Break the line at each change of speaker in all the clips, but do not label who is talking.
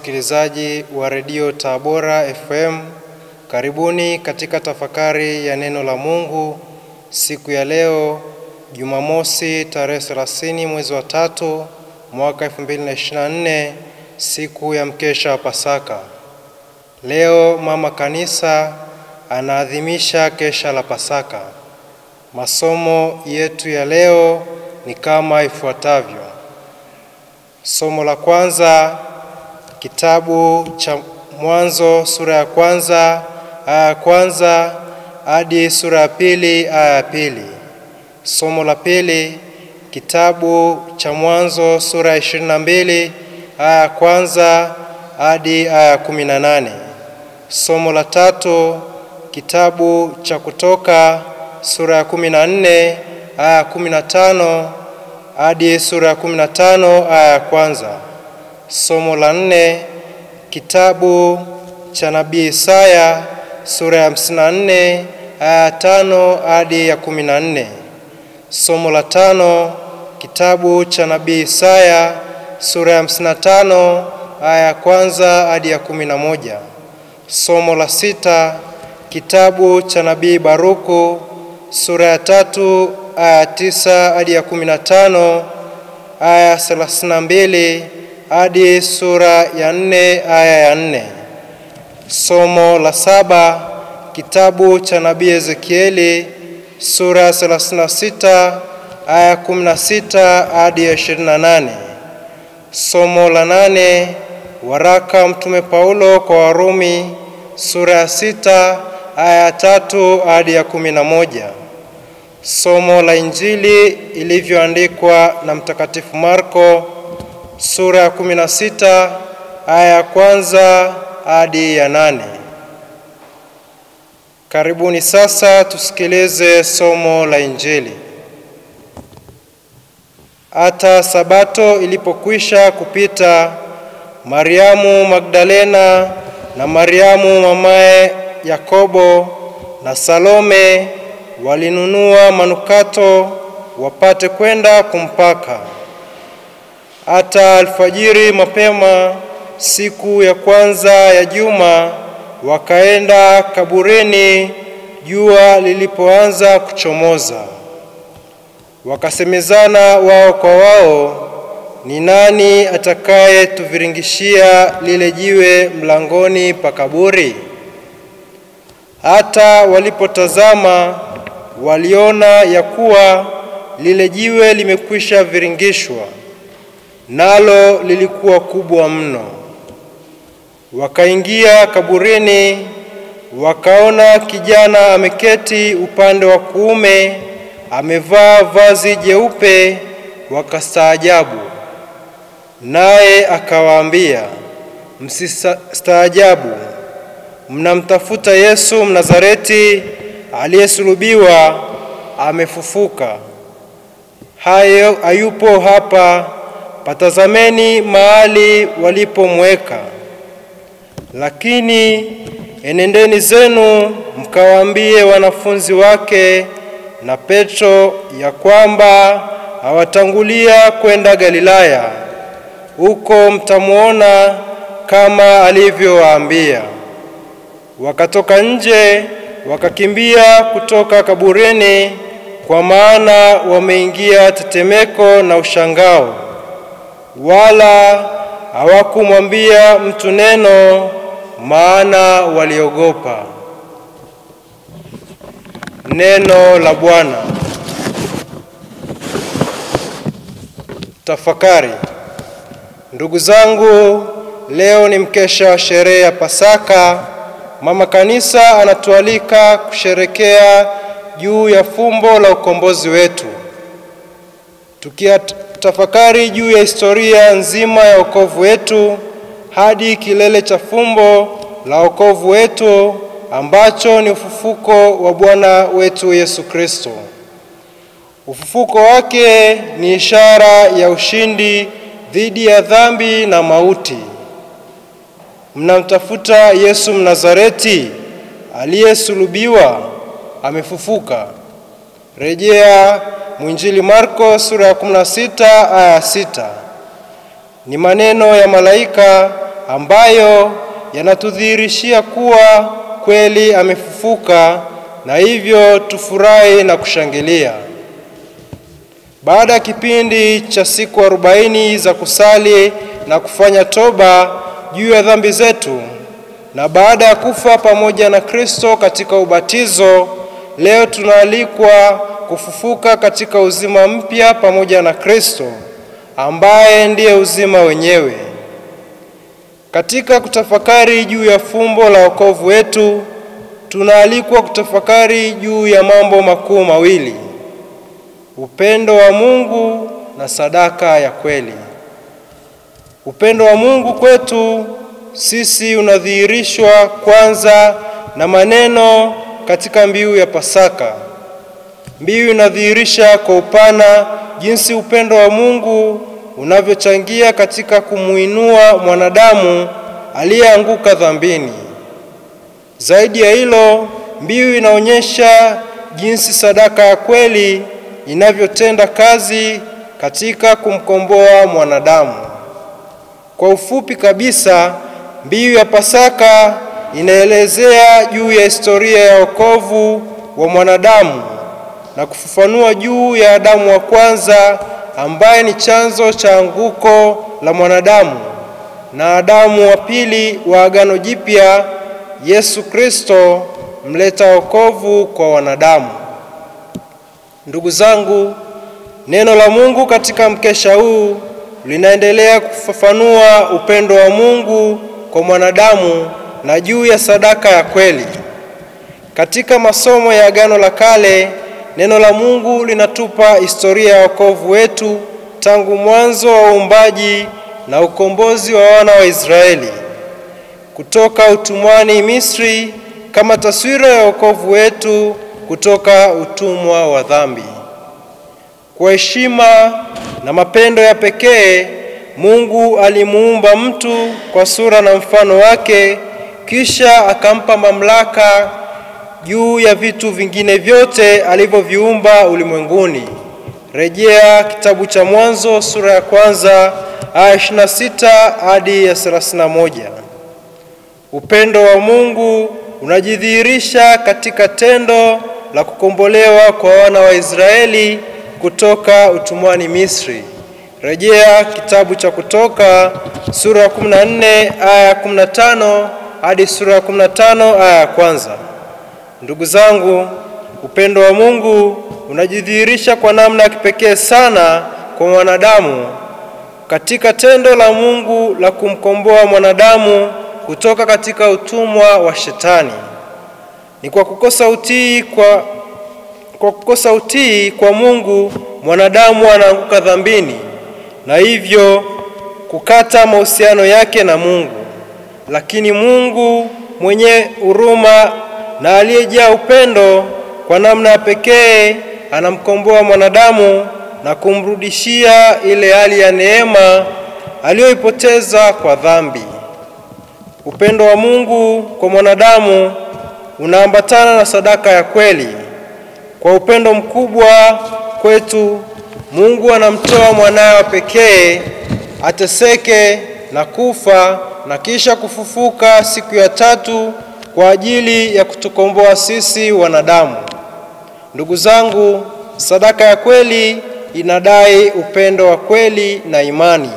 wasikilizaji wa redio Tabora FM, karibuni katika tafakari ya neno la Mungu siku ya leo Jumamosi tarehe 30 mwezi wa tatu mwaka 2024, siku ya mkesha wa Pasaka. Leo mama kanisa anaadhimisha kesha la Pasaka. Masomo yetu ya leo ni kama ifuatavyo. Somo la kwanza kitabu cha Mwanzo sura ya kwanza aya ya kwanza hadi sura ya pili aya ya pili. Somo la pili kitabu cha Mwanzo sura ya ishirini na mbili aya ya kwanza hadi aya ya kumi na nane. Somo la tatu kitabu cha Kutoka sura ya kumi na nne aya ya kumi na tano hadi sura ya kumi na tano aya ya kwanza. Somo la nne kitabu cha nabii Isaya sura ya hamsini na nne aya ya tano hadi ya kumi na nne. Somo la tano kitabu cha nabii Isaya sura ya hamsini na tano aya ya kwanza hadi ya kumi na moja. Somo la sita kitabu cha nabii Baruku sura ya tatu aya ya tisa hadi ya kumi na tano aya ya thelathini na mbili hadi sura ya nne aya ya nne. Somo la saba kitabu cha nabii Ezekieli sura ya thelathini na sita aya ya kumi na sita hadi ya ishirini na nane. Somo la nane waraka mtume Paulo kwa Warumi sura ya sita aya ya tatu hadi ya kumi na moja. Somo la Injili ilivyoandikwa na Mtakatifu Marko sura ya kumi na sita aya ya kwanza hadi ya nane. Karibuni sasa tusikilize somo la Injili. Hata Sabato ilipokwisha kupita, Mariamu Magdalena na Mariamu mamaye Yakobo na Salome walinunua manukato wapate kwenda kumpaka. Hata alfajiri mapema siku ya kwanza ya juma wakaenda kaburini jua lilipoanza kuchomoza. Wakasemezana wao kwa wao, ni nani atakayetuviringishia lile jiwe mlangoni pa kaburi? Hata walipotazama waliona ya kuwa lile jiwe limekwisha viringishwa, nalo lilikuwa kubwa mno. Wakaingia kaburini, wakaona kijana ameketi upande wa kuume, amevaa vazi jeupe, wakastaajabu. Naye akawaambia, msistaajabu, mnamtafuta Yesu Mnazareti aliyesulubiwa, amefufuka. Hayo hayupo hapa, patazameni mahali walipomweka. Lakini enendeni zenu mkawaambie wanafunzi wake na Petro ya kwamba awatangulia kwenda Galilaya, huko mtamwona kama alivyowaambia. Wakatoka nje wakakimbia kutoka kaburini, kwa maana wameingia tetemeko na ushangao, wala hawakumwambia mtu neno, maana waliogopa. Neno la Bwana. Tafakari. Ndugu zangu, leo ni mkesha wa sherehe ya Pasaka. Mama Kanisa anatualika kusherekea juu ya fumbo la ukombozi wetu, tukitafakari juu ya historia nzima ya wokovu wetu hadi kilele cha fumbo la wokovu wetu ambacho ni ufufuko wa Bwana wetu Yesu Kristo. Ufufuko wake ni ishara ya ushindi dhidi ya dhambi na mauti. Mnamtafuta Yesu Mnazareti aliyesulubiwa, amefufuka. Rejea mwinjili Marko sura ya 16 aya ya 6. Ni maneno ya malaika ambayo yanatudhihirishia kuwa kweli amefufuka, na hivyo tufurahi na kushangilia. Baada ya kipindi cha siku arobaini za kusali na kufanya toba juu ya dhambi zetu, na baada ya kufa pamoja na Kristo katika ubatizo, leo tunaalikwa kufufuka katika uzima mpya pamoja na Kristo ambaye ndiye uzima wenyewe. Katika kutafakari juu ya fumbo la wokovu wetu, tunaalikwa kutafakari juu ya mambo makuu mawili: upendo wa Mungu na sadaka ya kweli. Upendo wa Mungu kwetu sisi unadhihirishwa kwanza na maneno katika mbiu ya Pasaka. Mbiu inadhihirisha kwa upana jinsi upendo wa Mungu unavyochangia katika kumuinua mwanadamu aliyeanguka dhambini. Zaidi ya hilo, mbiu inaonyesha jinsi sadaka ya kweli inavyotenda kazi katika kumkomboa mwanadamu. Kwa ufupi kabisa, mbiu ya Pasaka inaelezea juu ya historia ya wokovu wa mwanadamu na kufafanua juu ya Adamu wa kwanza ambaye ni chanzo cha anguko la mwanadamu na Adamu wa pili wa Agano Jipya, Yesu Kristo mleta wokovu kwa wanadamu. Ndugu zangu, neno la Mungu katika mkesha huu linaendelea kufafanua upendo wa Mungu kwa mwanadamu na juu ya sadaka ya kweli. Katika masomo ya Agano la Kale, neno la Mungu linatupa historia ya wokovu wetu tangu mwanzo wa uumbaji na ukombozi wa wana wa Israeli kutoka utumwani Misri, kama taswira ya wokovu wetu kutoka utumwa wa dhambi. Kwa heshima na mapendo ya pekee, Mungu alimuumba mtu kwa sura na mfano wake, kisha akampa mamlaka juu ya vitu vingine vyote alivyoviumba ulimwenguni. Rejea kitabu cha Mwanzo sura ya kwanza aya 26 hadi ya 31. Upendo wa Mungu unajidhihirisha katika tendo la kukombolewa kwa wana wa Israeli kutoka utumwani Misri. Rejea kitabu cha Kutoka sura ya 14 aya ya 15 hadi sura ya 15 aya ya kwanza. Ndugu zangu, upendo wa Mungu unajidhihirisha kwa namna ya kipekee sana kwa mwanadamu katika tendo la Mungu la kumkomboa mwanadamu kutoka katika utumwa wa Shetani. Ni kwa kukosa utii kwa, kwa kukosa utii kwa Mungu mwanadamu anaanguka dhambini na hivyo kukata mahusiano yake na Mungu. Lakini Mungu mwenye huruma na aliyejaa upendo kwa namna ya pekee anamkomboa mwanadamu na kumrudishia ile hali ya neema aliyoipoteza kwa dhambi. Upendo wa Mungu kwa mwanadamu unaambatana na sadaka ya kweli. Kwa upendo mkubwa kwetu, Mungu anamtoa mwanawe wa pekee ateseke na kufa na kisha kufufuka siku ya tatu kwa ajili ya kutukomboa sisi wanadamu. Ndugu zangu, sadaka ya kweli inadai upendo wa kweli na imani.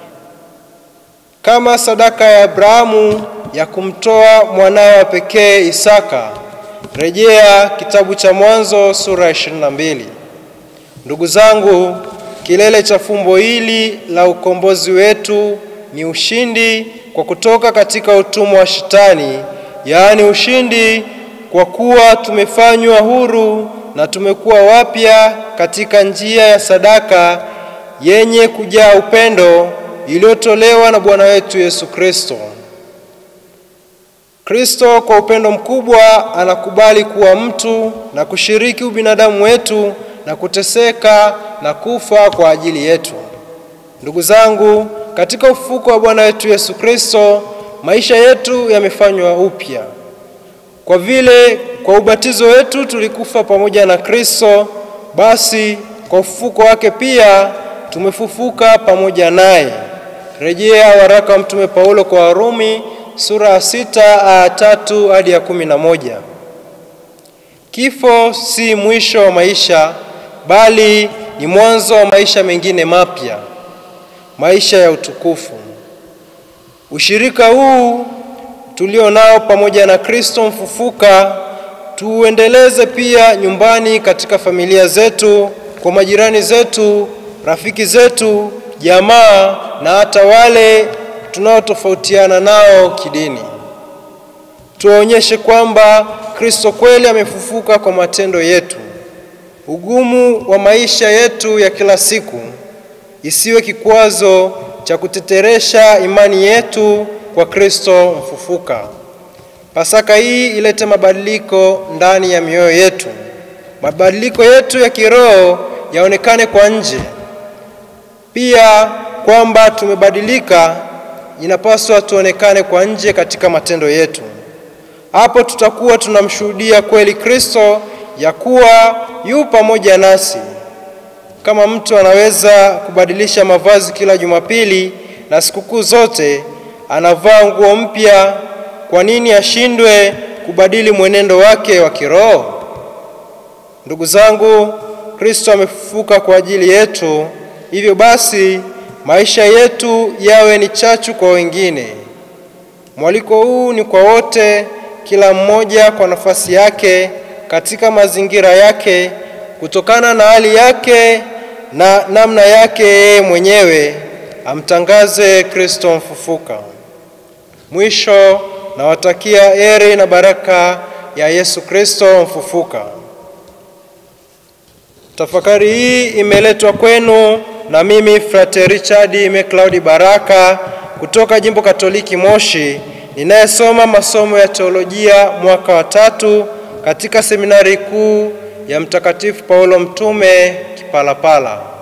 Kama sadaka ya Abrahamu ya kumtoa mwanawe wa pekee Isaka. Rejea kitabu cha Mwanzo sura ya 22. Ndugu zangu, kilele cha fumbo hili la ukombozi wetu ni ushindi kwa kutoka katika utumwa wa Shetani, yaani ushindi kwa kuwa tumefanywa huru na tumekuwa wapya katika njia ya sadaka yenye kujaa upendo iliyotolewa na Bwana wetu Yesu Kristo. Kristo kwa upendo mkubwa anakubali kuwa mtu na kushiriki ubinadamu wetu na kuteseka na kufa kwa ajili yetu. Ndugu zangu, katika ufufuko wa Bwana wetu Yesu Kristo, maisha yetu yamefanywa upya. Kwa vile kwa ubatizo wetu tulikufa pamoja na Kristo, basi kwa ufufuko wake pia tumefufuka pamoja naye. Rejea waraka wa Mtume Paulo kwa Warumi sura ya sita aya tatu hadi ya kumi na moja. Kifo si mwisho wa maisha, bali ni mwanzo wa maisha mengine mapya, maisha ya utukufu. Ushirika huu tulio nao pamoja na Kristo mfufuka tuuendeleze pia nyumbani, katika familia zetu, kwa majirani zetu, rafiki zetu, jamaa na hata wale tunaotofautiana nao kidini. Tuwaonyeshe kwamba Kristo kweli amefufuka kwa matendo yetu. Ugumu wa maisha yetu ya kila siku isiwe kikwazo cha kuteteresha imani yetu kwa Kristo mfufuka. Pasaka hii ilete mabadiliko ndani ya mioyo yetu. Mabadiliko yetu ya kiroho yaonekane kwa nje. Pia kwamba tumebadilika inapaswa tuonekane kwa nje katika matendo yetu. Hapo tutakuwa tunamshuhudia kweli Kristo ya kuwa yu pamoja nasi. Kama mtu anaweza kubadilisha mavazi kila Jumapili na sikukuu zote anavaa nguo mpya, kwa nini ashindwe kubadili mwenendo wake wa kiroho? Ndugu zangu, Kristo amefufuka kwa ajili yetu. Hivyo basi maisha yetu yawe ni chachu kwa wengine. Mwaliko huu ni kwa wote, kila mmoja kwa nafasi yake, katika mazingira yake, kutokana na hali yake na namna yake yeye mwenyewe, amtangaze Kristo mfufuka. Mwisho, nawatakia heri na baraka ya Yesu Kristo mfufuka. Tafakari hii imeletwa kwenu na mimi Frate Richard McLeod Baraka kutoka Jimbo Katoliki Moshi, ninayesoma masomo ya teolojia mwaka wa tatu katika seminari kuu ya Mtakatifu Paulo Mtume Kipalapala.